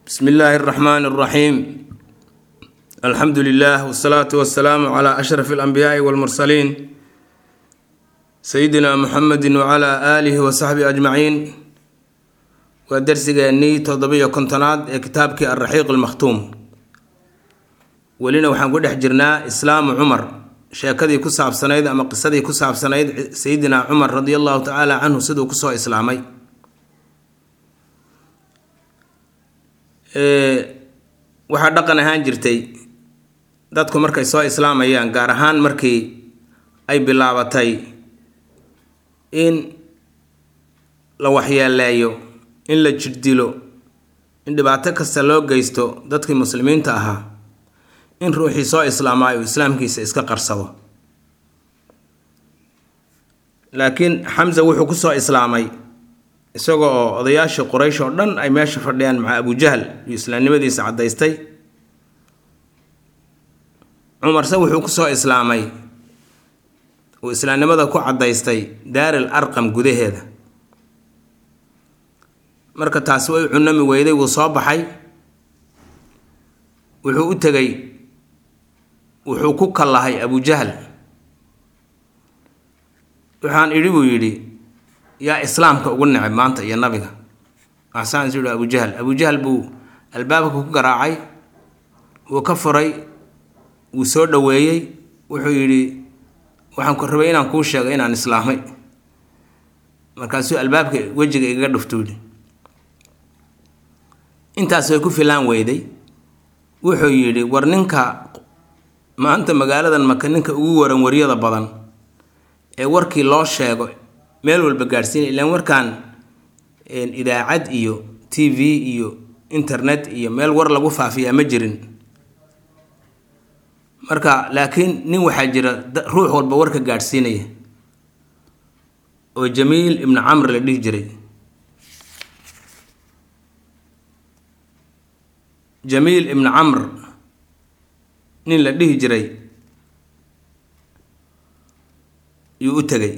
bsmi illaahi اraxmaan اraxiim alxamdu lilah wsalaatu wasalaamu cla ashraf اlanbiyaai wاlmursaliin sayidina muxamedi wcla aalihi wasaxbihi ajmaciin waa darsigeennii toddobiyo kontonaad ee kitaabkii alraxiiq almakhtuum welina waxaan ku dhex jirnaa islaamu cumar sheekadii ku saabsanayd ama qisadii ku saabsanayd sayidina cumar radi allahu tacaala canhu siduu kusoo islaamay waxaa dhaqan ahaan jirtay dadku markay soo islaamayaan gaar ahaan markii ay bilaabatay in la waxyeeleeyo in la jirdilo in dhibaato kasta loo geysto dadkii muslimiinta ahaa in ruuxii soo islaamaayo islaamkiisa iska qarsado laakiin xamse wuxuu kusoo islaamay isaga oo odayaashii quraysh oo dhan ay meesha fadhiyaan maca abujahl iyo islaamnimadiisa caddaystay cumarse wuxuu kusoo islaamay uu islaamnimada ku caddaystay daaril arqam gudaheeda marka taasi way cunami weyday wuu soo baxay wuxuu u tegay wuxuu ku kallahay abujahl waxaan idhi buu yidhi yaa islaamka ugu neceb maanta iyo nabiga axsaan isu yihi abujahl abujahl buu albaabka ku garaacay wuu ka furay wuu soo dhoweeyey wuxuu yidhi waxaan ku rabay inaan kuu sheego inaan islaamay markaasuu albaabka wejiga igaga dhuftuuli intaas way ku filaan weyday wuxuu yidhi war ninka maanta magaaladan maka ninka ugu waran waryada badan ee warkii loo sheego meel walba gaadhsiinay ilaan warkan idaacad iyo t v iyo internet iyo meel war lagu faafiyaa ma jirin marka laakiin nin waxaa jira ruux walba warka gaadhsiinaya oo jamiil ibnu camr la dhihi jiray jamiil ibnu camr nin la dhihi jiray yuu u tegay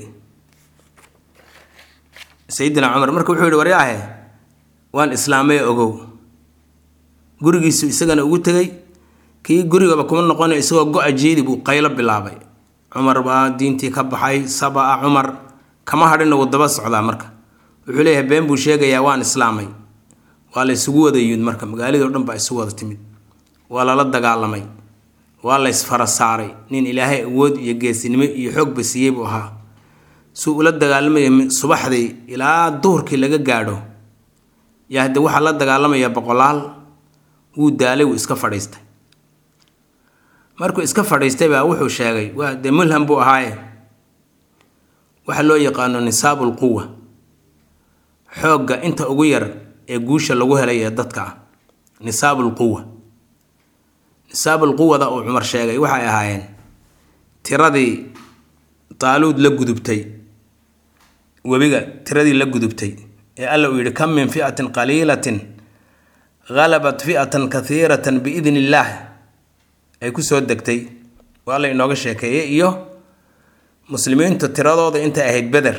sayidina cumar marka wuxuu yihi waryaahe waan islaamay ogow gurigiisu isagana ugu tegay kii gurigaba kuma noqona isagoo go-a jiidi buu qaylo bilaabay cumar baa diintii ka baxay saba-a cumar kama hadhina wuu daba socdaa marka wuxuu leeyahay been buu sheegayaa waan islaamay waa la isugu wada yimid marka magaaladii o dhan baa isugu wada timid waa lala dagaalamay waa la ysfara saaray nin ilaahay awood iyo geesinimo iyo xoogba siiyey buu ahaa suu ula dagaalamaya subaxdii ilaa duhurkii laga gaadho yaa hadde waxaa la dagaalamaya boqolaal wuu daalay wuu iska fadhiistay markuu iska fadhiistay baa wuxuu sheegay waa dee mulham buu ahaaye waxa loo yaqaano nisaabul quwa xoogga inta ugu yar ee guusha lagu helay ee dadka ah nisaabul quwa nisaabul quwada uu cumar sheegay waxay ahaayeen tiradii taaluud la gudubtay webiga tiradii la gudubtay ee alla uu yidhi kam min fi'atin qaliilatin halabat fi'atan kathiiratan biidn illaah ay ku soo degtay waa la inooga sheekeeyey iyo muslimiintu tiradooda intay ahayd beder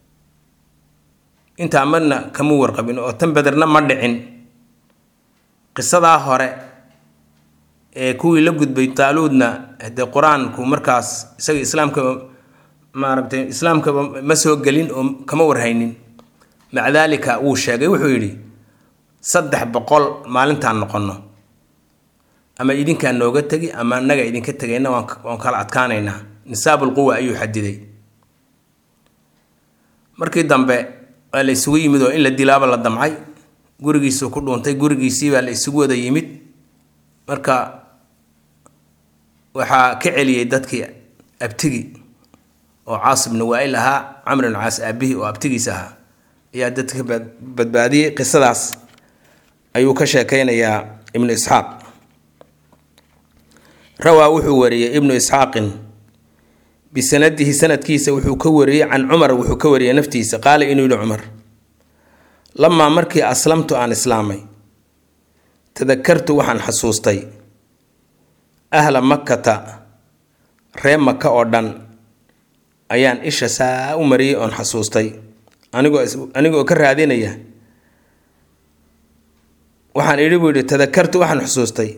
intaa madna kama warqabin oo tan bederna ma dhicin qisadaa hore ee kuwii la gudbay taaluudna dee qur-aanku markaas isaga islaamkaba maaragtay islaamkaba ma soo gelin oo kama warhaynin maca daalika wuu sheegay wuxuu yidhi saddex boqol maalintaan noqonno ama idinkaa nooga tegi ama annaga idinka tegayna waan kala adkaanaynaa nisaabul quwa ayuu xadiday markii dambe waa la isugu yimid oo in la dilaaba la damcay gurigiisuu ku dhuuntay gurigiisii baa la isugu wada yimid marka waxaa ka celiyey dadkii abtigi oo caas ibnu waa-il ahaa camr ibnu caas aabihii oo abtigiis ahaa ayaa dadka badbaadiyey qisadaas ayuu ka sheekeynayaa ibnu isxaaq rawaa wuxuu wariyey ibnu isxaaqin bisanadihi sanadkiisa wuxuu ka wariyey can cumar wuxuu ka wariyey naftiisa qaala inuu yihi cumar lamaa markii aslamtu aan islaamay tadakartu waxaan xasuustay ahla makkata ree maka oo dhan ayaan isha saa u mariyey oon xasuustay anigoo anigoo ka raadinaya waxaan idhi buu yidhi tadakartu waxaan xusuustay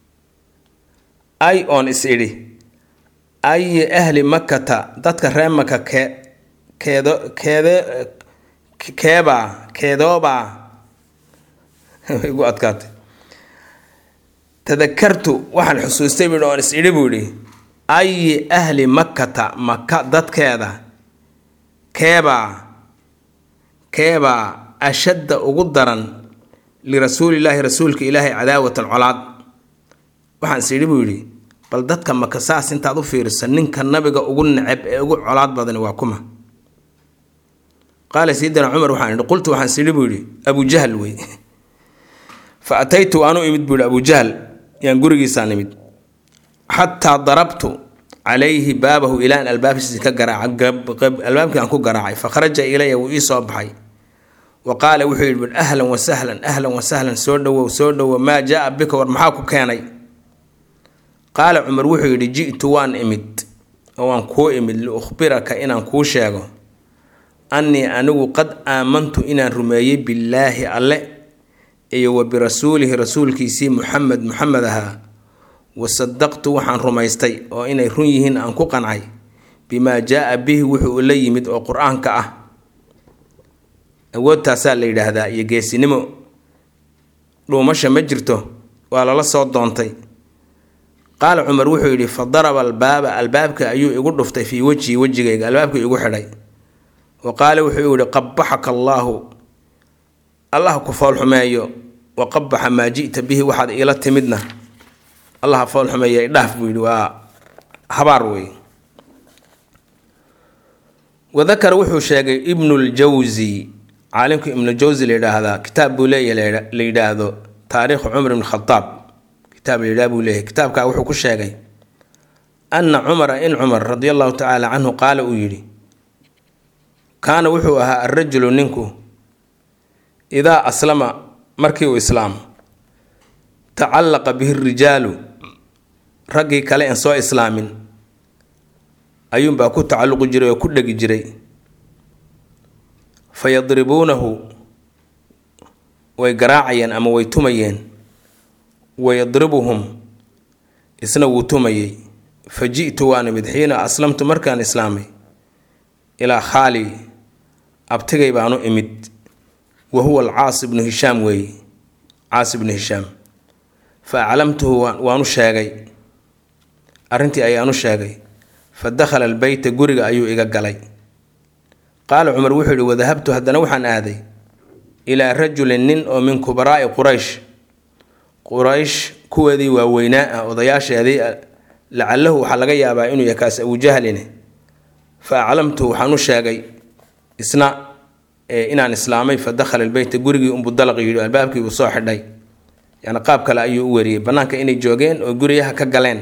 ay oon is idhi ayi ahli makata dadka reer maka kee keedo keede keebaa keedoobaa igu adkaatay tadakartu waxaan xusuustay buu oon is idhi buu yidhi ayi ahli makkata maka dadkeeda keebaa keebaa ashadda ugu daran lirasuulillaahi rasuulka ilaahay cadaawatan colaad waxaan is idhi buu yidhi bal dadka maka saas intaad u fiirisa ninka nabiga ugu neceb ee ugu colaad badani waa kuma qaala sayidina cumar waxaan idhi qultu waxaan is idhi buu yidhi abujahl wey fa ataytu waanu imid buu yidhi abujahl yaan gurigiisaan imid xataa darabtu calayhi baabahu ilaan albaabkiisi ka garaacay albaabkii aan ku garaacay fa kharaja ilaya wuu ii soo baxay wa qaala wuxuu yidhi ahlan wasahlan ahlan wasahlan soo dhowow soo dhowow maa jaa bika war maxaa ku keenay qaala cumar wuxuu yidhi ji'tu waan imid oo waan kuu imid liukhbiraka inaan kuu sheego annii anigu qad aamantu inaan rumeeyey billaahi alle iyo wa birasuulihi rasuulkiisii muxamed muxamed ahaa wasadaqtu waxaan rumaystay oo inay run yihiin aan ku qancay bimaa jaa bihi wuxuu la yimid oo qur-aanka ah awoodtaasaa la yidhaahdaa iyo geesinimo dhuumasha ma jirto waa lala soo doontay qaala cumar wuxuu yidhi fa daraba albaaba albaabka ayuu igu dhuftay fii wejhii wejigayga albaabka igu xidhay wa qaala wuxuu yidhi qabaxaka allaahu allah ku foolxumeeyo wa qabaxa maa ji'ta bihi waxaad iila timidna allaha foolxumeeya idhaaf buu yidhi waa habaar wey wadakara wuxuu sheegay ibnuljawsi caalimka ibnuljawsi la yidhaahdaa kitaab buu leeyahay la yidhaahdo taariikhu cumar ibn khadaab kitaab la yidhaha buu leeyahay kitaabkaa wuxuu ku sheegay anna cumara in cumar radi allahu tacaala canhu qaala uu yidhi kaana wuxuu ahaa alrajulu ninku idaa aslama markii uu islaamo tacallaqa bihi rijaalu raggii kale aan soo islaamin ayuunbaa ku tacalluqi jiray oo ku dhegi jiray fa yadribuunahu way garaacayeen ama way tumayeen wa yadribuhum isna wuu tumayey fa ji'tu waan imid xiina aslamtu markaan islaamay ilaa khaali abtigay baanu imid wa huwa alcaas ibnu hishaam weeye caas ibnu hishaam fa aclamtuhu waanu sheegay arrintii ayaanu sheegay fa dakhala albeyta guriga ayuu iga galay qaala cumar wuxuu yihi wadahabtu haddana waxaan aaday ilaa rajulin nin oo min kubaraa'i quraysh quraysh kuweedii waaweynaa ah odayaasheedii lacalahu waxaa laga yaabaa inuu yahay kaas abujahline fa aclamtuhu waxaan u sheegay isna inaan islaamay fa dakhala albeyta gurigii unbuu dalaq yidhi albaabkii uu soo xidhay yani qaab kale ayuu u wariyey bannaanka inay joogeen oo guryaha ka galeen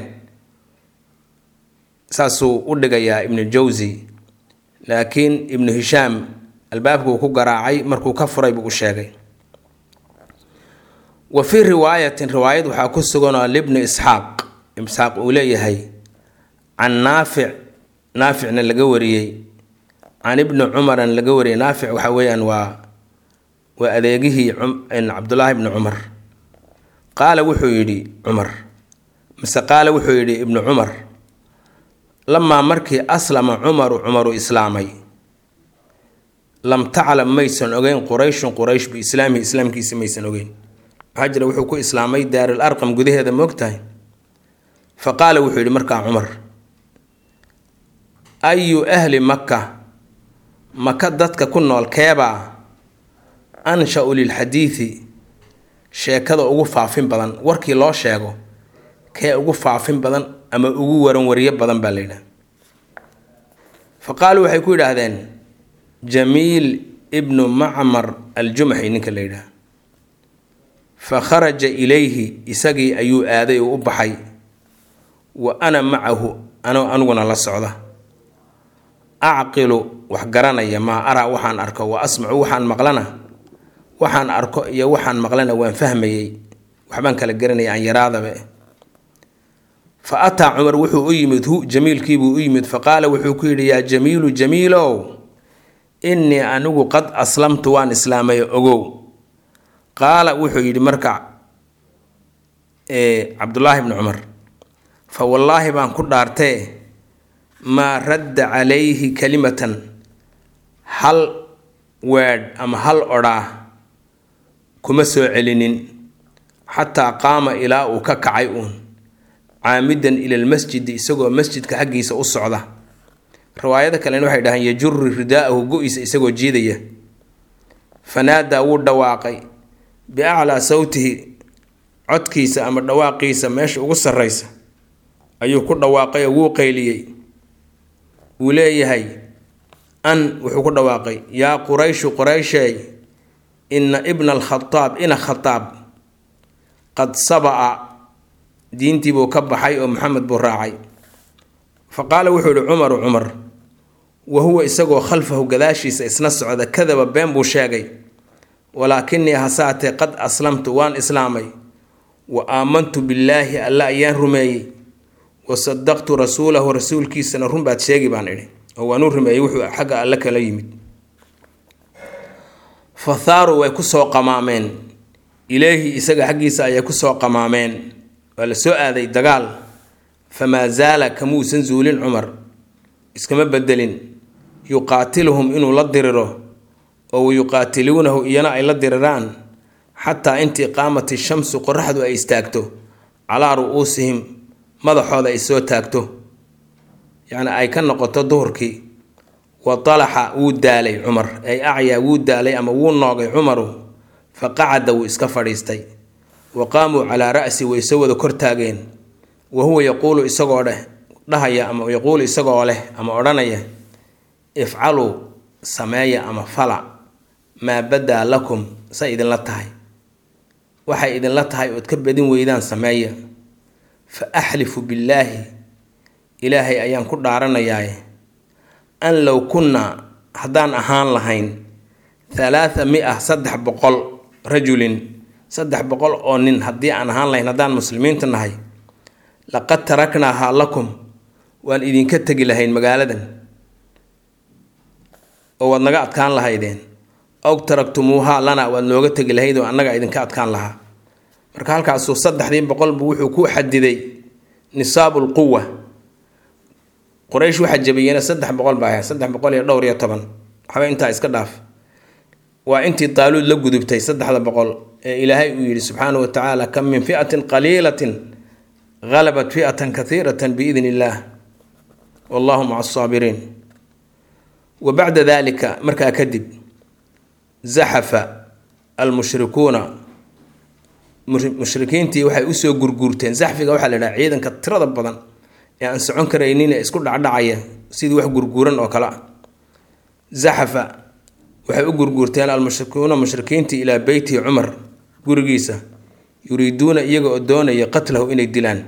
saasuu u dhigayaa ibnu jawsi laakiin ibnu hishaam albaabkuu ku garaacay markuu ka furay buu u sheegay wa fii riwaayatin riwaayad waxaa ku suganoo libni isxaaq isxaaq uu leeyahay can naafic naaficna laga wariyey can ibni cumaran laga wariyey naafic waxa weeyaan waa waa adeegihii cabdulaahi ibni cumar qaala wuxuu yidhi cumar mise qaala wuxuu yidhi ibnu cumar lamaa markii aslama cumaru cumaru islaamay lam taclam maysan ogeyn qurayshun quraysh biislaamihi islaamkiisa maysan ogeyn maxaa jira wuxuu ku islaamay daaril arqam gudaheeda moogtahay fa qaala wuxuu yidhi markaa cumar ayu ahli makka maka dadka ku nool keebaa ansha-u lilxadiidi sheekada ugu faafin badan warkii loo sheego kee ugu faafin badan ama ugu waranwariyo badan baa la yidhaha fa qaaluu waxay ku yidhaahdeen jamiil ibnu macmar aljumaxi ninka la yidhaha fa kharaja ilayhi isagii ayuu aaday oo u baxay wa ana macahu anoo aniguna la socda acqilu wax garanaya maa araa waxaan arko wa asmacu waxaan maqlana waxaan arko iyo waxaan maqlana waan fahmayey waxbaan kala garanaya aan yaraadaba fa ataa cumar wuxuu u yimid hu jamiilkiibuu u yimid fa qaala wuxuu ku yidhi yaa jamiilu jamiilow innii anigu qad aslamtu waan islaamay ogow qaala wuxuu yidhi marka cabdullaahi bni cumar fa wallaahi baan ku dhaartee maa radda calayhi kalimatan hal weedh ama hal odhaa kuma soo celinin xataa qaama ilaa uu ka kacay uun caamidan ila lmasjidi isagoo masjidka xaggiisa u socda riwaayado kalena waxay dhahaan yajuru ridaa'ahu go-isa isagoo jiidaya fanaadaa wuu dhawaaqay biaclaa sawtihi codkiisa ama dhawaaqiisa meesha ugu sarraysa ayuu ku dhawaaqay oo wuu qayliyey wuu leeyahay an wuxuu ku dhawaaqay yaa qurayshu quraysheey inna ibna alkhataab ina khataab qad saba'a diintiibuu ka baxay oo maxamed buu raacay fa qaala wuxuu yihi cumaru cumar wa huwa isagoo khalfahu gadaashiisa isna socda kadaba been buu sheegay walaakinii hasaatee qad aslamtu waan islaamay wa aamantu billaahi alla ayaan rumeeyey wa sadaqtu rasuulahu rasuulkiisana run baad sheegi baan idhi oo waanuu rumeeyey wuxuu xagga alle kala yimid fathaaru way kusoo qamaameen ileehi isaga xaggiisa ayay kusoo qamaameen waa la soo aaday dagaal famaa zaala kamuusan zuulin cumar iskama bedelin yuqaatiluhum inuu la diriro oo wayuqaatiluunahu iyana ay la diriraan xataa intii qaamat ishamsu qoraxdu ay istaagto calaa ru-uusihim madaxooda ay soo taagto yacni ay ka noqoto duhurkii wa dalaxa wuu daalay cumar ay acyaa wuu daalay ama wuu noogay cumaru fa qacada wuu iska fadhiistay wa qaamuu calaa ra'si way soo wada kortaageen wa huwa yaquulu isagoo dheh dhahaya ama yaquulu isagoo leh ama odhanaya ifcaluu sameeya ama fala maa badaa lakum say idinla tahay waxay idinla tahay ood ka badin weydaan sameeya fa axlifu billaahi ilaahay ayaan ku dhaaranayaaye an low kunnaa haddaan ahaan lahayn halaatha mi-a saddex boqol rajulin saddex boqol oo nin haddii aan ahaan lahayn haddaan muslimiinta nahay laqad taraknaahaa lakum waan idinka tegi lahayn magaaladan oo waad naga adkaan lahaydeen ow taraktumuuhaa lana waad nooga tegi lahayd oo annaga idinka adkaan lahaa marka halkaasuu saddexdii boqolbu wuxuu ku xadiday nisaabu lquwa quraysh waxaa jabiyena saddex boqol baa ahayd saddex boqol iyo dhowr iyo toban waxba intaa iska dhaaf waa intii daaluud la gudubtay saddexda boqol ee ilaahay uu yidhi subxaanahu wa tacaala kam min fi'atin qaliilatin halabat fi'atan kathiiratan biidn illaah wallahu maca asaabiriin wa bacda dalika markaa kadib zaxafa almushrikuuna mushrikiintii waxay usoo gurguurteen zaxfiga waxaa la idhaha ciidanka tirada badan ee aan socon karaynin ee isku dhacdhacaya sidii wax gurguuran oo kale ah zaxafa waxay u gurguurteen almushrikuuna mushrikiintii ilaa beyti cumar gurigiisa yuriiduuna iyaga oo doonaya qatlahu inay dilaan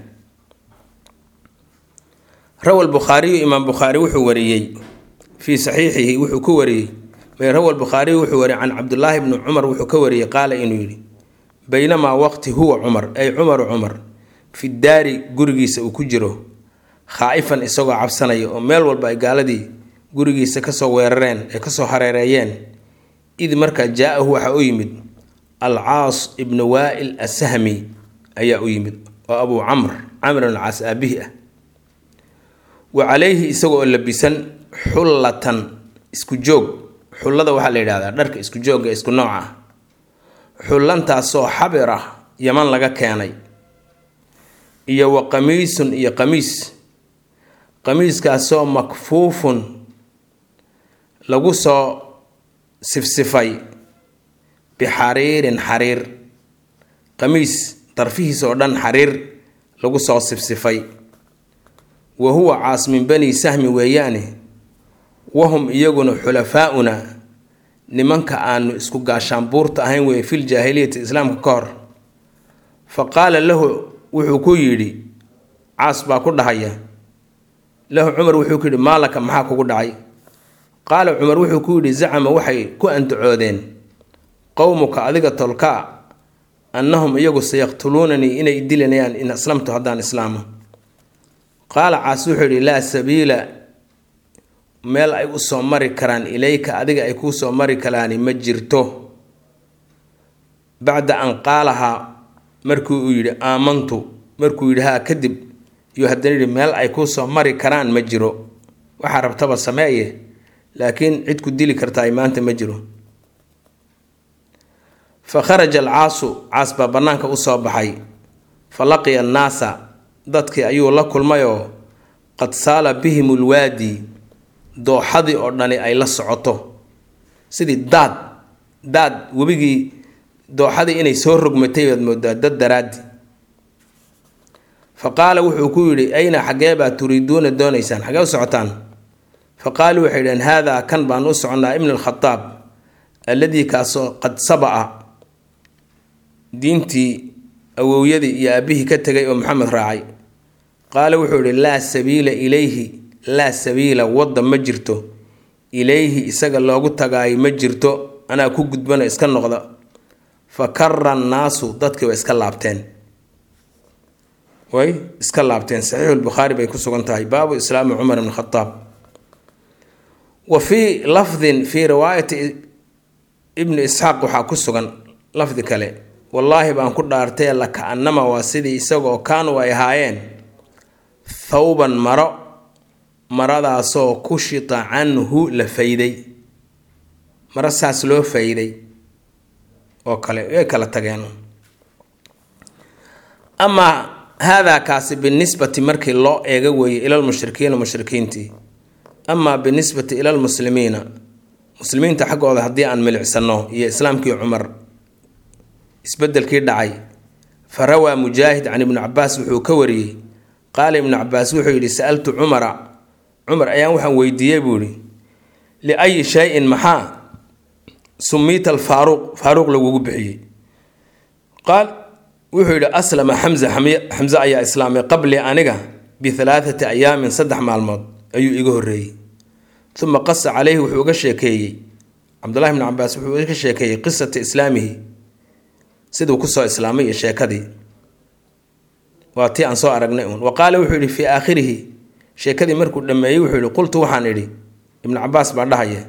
rawa lbukhaariyu imaam bukhaari wuxuu wariyey fii saxiixihi wuxuu ku wariyey rawa lbukhaariyu wuxuu wariyey can cabdulaahi bni cumar wuxuu ka wariyey qaala inuu yidhi baynamaa waqti huwa cumar ay cumaru cumar fi daari gurigiisa uu ku jiro khaa'ifan isagoo cabsanaya oo meel walba ay gaaladii gurigiisa kasoo weerareen ee kasoo hareereeyeen id markaa jaa-ahu waxaa u yimid alcaas ibnu waa'il asahmi ayaa u yimid oo abuu camr camr alcaas aabihi ah wa calayhi isagoo labisan xullatan isku joog xullada waxaa la yidhahdaa dharka isku joogga isku nooc ah xullantaasoo xabir ah yaman laga keenay iyo wa qamiisun iyo qamiis qamiiskaasoo makfuufun lagu soo sifsifay bixariirin xariir qamiis darfihiis oo dhan xariir lagu soo sifsifay wa huwa caas min bani sahmi weeyaane wahum iyaguna xulafaa-una nimanka aanu isku gaashaanbuurta ahayn weeye fil jaahiliyati islaamka ka hor fa qaala lahu wuxuu ku yidhi caas baa ku dhahaya lahu cumar wuxuu ku yidhi maalaka maxaa kugu dhacay qaala cumar wuxuu ku yidhi zacama waxay ku andacoodeen qowmuka adiga tolkaa annahum iyagu sayaqtuluunanii inay dilanayaan in aslamtu haddaan islaamo qaala caas wuxuu yidhi laa sabiila meel ay usoo mari karaan ilayka adiga ay kuu soo mari karaani ma jirto bacda an qaalahaa markii uu yidhi aamantu markuu yidhi haa kadib iyo haddana yidhi meel ay kuu soo mari karaan ma jiro waxaa rabtaba sameeye laakiin cid ku dili kartaa maanta ma jiro fa kharaja alcaasu caas baa bannaanka u soo baxay fa laqiya annaasa dadkii ayuu la kulmayoo qad saala bihim ulwaadi dooxadii oo dhani ay la socoto sidii daad daad webigii dooxadii inay soo rogmatay baad moodaa dad daraaddi fa qaala wuxuu ku yidhi ayna xaggee baa turiiduuna doonaysaan xaggee u socotaan fa qaaluu waxay dhaheen haadaa kan baan u soconnaa ibn alkhadaab alladii kaasoo qad saba'a diintii awowyadii iyo aabbihii ka tegay oo maxamed raacay qaala wuxuu yidhi laa sabiila ilayhi laa sabiila wadda ma jirto ilayhi isaga loogu tagaayo ma jirto anaa ku gudbana iska noqda fa kara annaasu dadkii way iska laabteen way iska laabteen saxiixulbukhaari bay ku sugan tahay baabu islaami cumar ibn khadaab wa fii lafdin fii riwaayati ibni isxaaq waxaa ku sugan lafdi kale wallaahi baan ku dhaartay laka-anama waa sidii isagoo kaanu ay ahaayeen thawban maro maradaasoo kushita canhu la fayday maro saas loo fayday oo kale way kala tageen amaa haadaa kaasi binisbati markii loo eega weeye ilalmushrikiina mushrikiintii amaa binisbati ilalmuslimiina muslimiinta xaggooda haddii aan milicsano iyo islaamkii cumar isbedelkii dhacay fa rawaa mujaahid can ibni cabaas wuxuu ka wariyey qaala ibnu cabaas wuxuu yidhi sa-altu cumara cumar ayaan waxaan weydiiyey buu yidhi liayi shay-in maxaa sumiita alfaaruuq faaruuq lagugu bixiyey qaal wuxuu yidhi aslama xamza xamse ayaa islaamay qabli aniga bihalaathati ayaamin saddex maalmood ayuu iga horreeyey uma qasa caleyhi wuxuu uga sheekeeyey cabdullahi bni cabaas wuxuu uga sheekeeyey qisata islaamihi siduu kusoo islaamay iyo sheekadii waa tii aan soo aragnay uun wa qaala wuxuu yidhi fii aakhirihi sheekadii markuu dhammeeyey wuxuu yihi qultu waxaan idhi ibnu cabaas baa dhahaya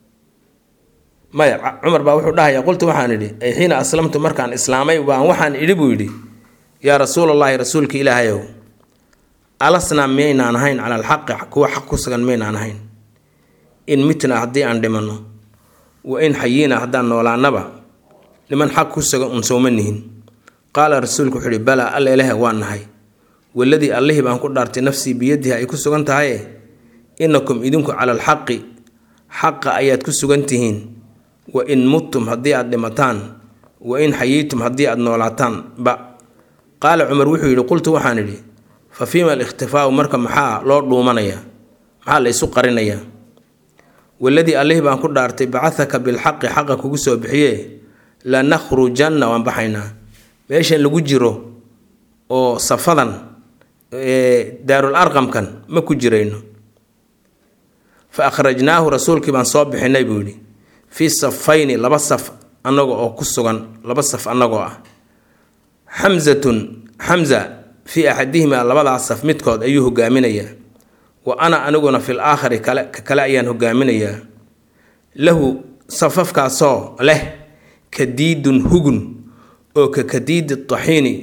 maya cumar baa wuxuu dhahaya qultu waxaan idhi ay xiina aslamtu markaan islaamay baan waxaan idhi buu yidhi yaa rasuulallaahi rasuulka ilaahayow alasnaa miyaynaan ahayn cala alxaqi kuwa xaq ku sugan miyaynaan ahayn in mitna haddii aan dhimanno wa in xayiina haddaan noolaanaba niman xaq ku sugan un sowma nihin qaala rasuulku wuxuu ihi balaa alla ilahe waa nahay waladii allihii baan ku dhaartay nafsii biyadihi ay ku sugan tahaye inakum idinku cala alxaqi xaqa ayaad ku sugan tihiin wa in muttum haddii aad dhimataan wa in xayiitum haddii aad noolaataan ba qaala cumar wuxuu yidhi qultu waxaan idhi fa fiima alikhtifaau marka maxaa loo dhuumanayaa maxaa la isu qarinayaa waladii allihii baan ku dhaartay bacahaka bilxaqi xaqa kugu soo bixiye lanakhrujanna waan baxaynaa meeshan lagu jiro oo safadan daarul arqamkan ma ku jirayno fa akhrajnaahu rasuulkii baan soo bixinay buu yidhi fii safayni laba saf annaga oo ku sugan laba saf annagoo ah xamsatun xamza fii axadihimaa labadaas saf midkood ayuu hogaaminayaa wa ana aniguna fil aakhari kale ka kale ayaan hogaaminayaa lahu safafkaasoo leh kadiidun hugun oo ka kadiidi taxiini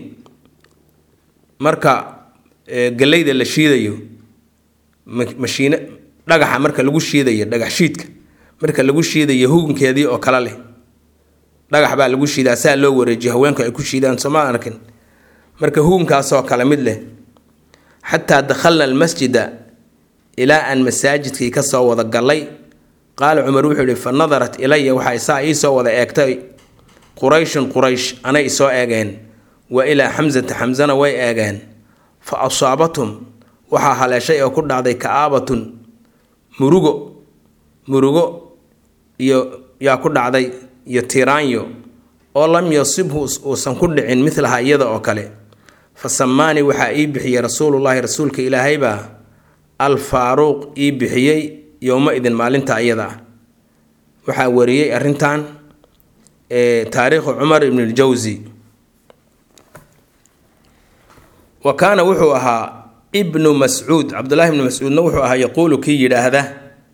marka gallayda la shiidayo mashiine dhagaxa marka lagu shiidayo dhagax shiidka marka lagu shiidayo hugunkeedii oo kale leh dhagax baa lagu shiidaa saa loo wareejiyo haweenku ay ku shiidaan sooma arkin marka hugunkaasoo kale mid leh xataa dakhalna almasjida ilaa aan masaajidkii ka soo wada gallay qaala cumar wuxuu yihi fa nadarat ilaya waxay saa iisoo wada eegtay qurayshun quraysh anay isoo eegeen wa ilaa xamsata xamsana way eegeen fa asaabathum waxaa haleeshay oo ku dhacday ka'aabatun murugo murugo iyo yaa ku dhacday iyo tiraanyo oo lam yasibhu uusan ku dhicin midlaha iyada oo kale fa samaanii waxaa ii bixiyey rasuulullaahi rasuulka ilaahaybaa alfaaruuq ii bixiyey yowma idin maalinta iyada ah waxaa wariyey arrintan taariikhu cumar ibn ljawsi wa kaana wuxuu ahaa ibnu mascuud cabdullaahi ibnu mascuudna wuxuu ahaa yaquulu kii yidhaahda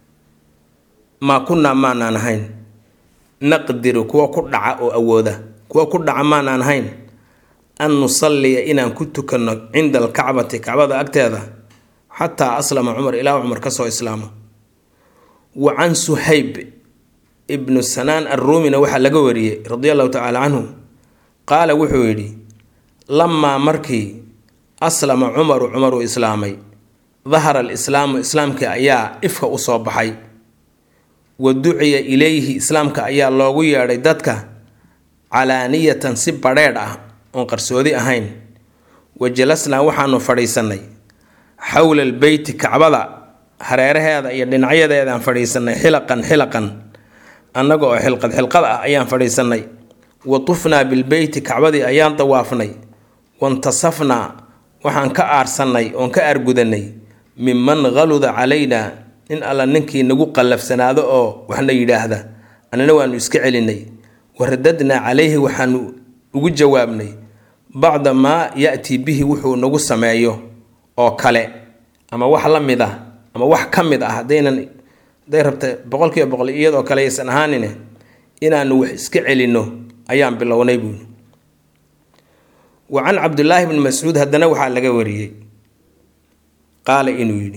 maa kunnaa maanaan ahayn naqdiru kuwa ku dhaca oo awooda kuwa ku dhaca maanaan hayn an nusalliya inaan ku tukanno cinda alkacbati kacbada agteeda xataa aslama cumar ilaa cumar ka soo islaamo wa can suhayb ibnu sanaan arruumina waxaa laga wariyey radi allahu tacaala canhu qaala wuxuu yidhi lamaa markii aslama cumaru cumaruu islaamay dahara alislaamu islaamkii ayaa ifka u soo baxay wa duciya ilayhi islaamka ayaa loogu yeedhay dadka calaaniyatan si badheedh ah oon qarsoodi ahayn wa jalasnaa waxaanu fadhiisannay xowla albeyti kacbada hareeraheeda iyo dhinacyadeedaan fadhiisannay xilaqan xilaqan annaga oo xilqad xilqad ah ayaan fadhiisannay wa tufnaa bilbeyti kacbadii ayaan dawaafnay wantasafnaa waxaan ka aarsannay oon ka aargudanay minman haluda calaynaa in alla ninkii nagu qallafsanaado oo waxna yidhaahda annana waanu iska celinay waradadnaa calayhi waxaanu ugu jawaabnay bacda maa ya-tii bihi wuxuu nagu sameeyo oo kale ama wax la mid ah ama wax ka mid ah haddaynan hadday rabta boqolkiiba boqol iyadoo kale aysan ahaanine inaanu wax iska celinno ayaan bilownay buuli wa can cabdulaahi bni mascuud haddana waxaa laga wariyey qaala inuu yidhi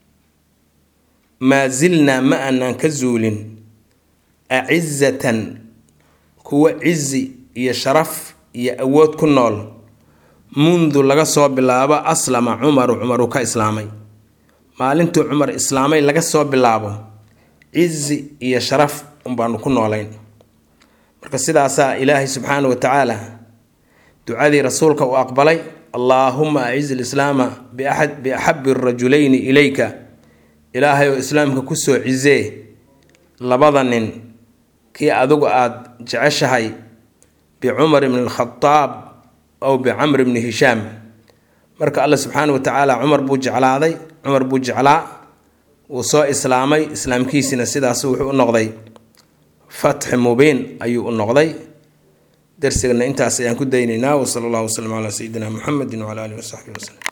maa silnaa ma aanaan ka zuulin acizatan kuwa cizi iyo sharaf iyo awood ku nool mundu laga soo bilaabo aslama cumaru cumaru ka islaamay maalintuu cumar islaamay laga soo bilaabo cizi iyo sharaf unbaanu ku noolayn marka sidaasaa ilaahay subxaana wa tacaala ducadii rasuulka uu aqbalay allaahuma aciz lislaama biaxabi rajulayni ilayka ilaahay oo islaamka kusoo cizee labada nin kii adigu aada jeceshahay bicumar bni alkhadaab aw bicamr bni hishaam marka alla subxaana wa tacaala cumar buu jeclaaday cumar buu jeclaa wuu soo islaamay islaamkiisina sidaas wuxuu u noqday fatxi mubiin ayuu u noqday darsigana intaas ayaan ku daynaynaa wasala allahu wasalam calaa sayidina muxamedi wcala alihi wasaxbihi waslem